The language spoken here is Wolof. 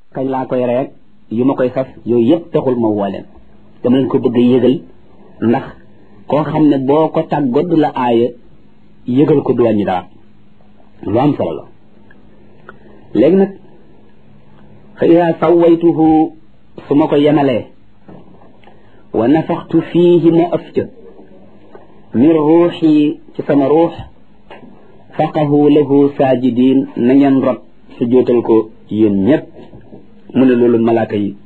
kañ laa koy reeg yu ma koy sas yooyu yëpp taxul ma woo leen dama leen ko bëgg a yëgal ndax koo xam ne boo ko tàggoo du la aaya yëgal ko du wàññi dara lu am solo la léegi nag fa ida sawaytuhu su ma ko yemalee wa nafaxtu fiihi ma ëf ca min ruuxi ci sama ruux faqahu lahu saajidin na ngeen rot su jootal ko yéen ñëpp mu ne loolu malaaka yi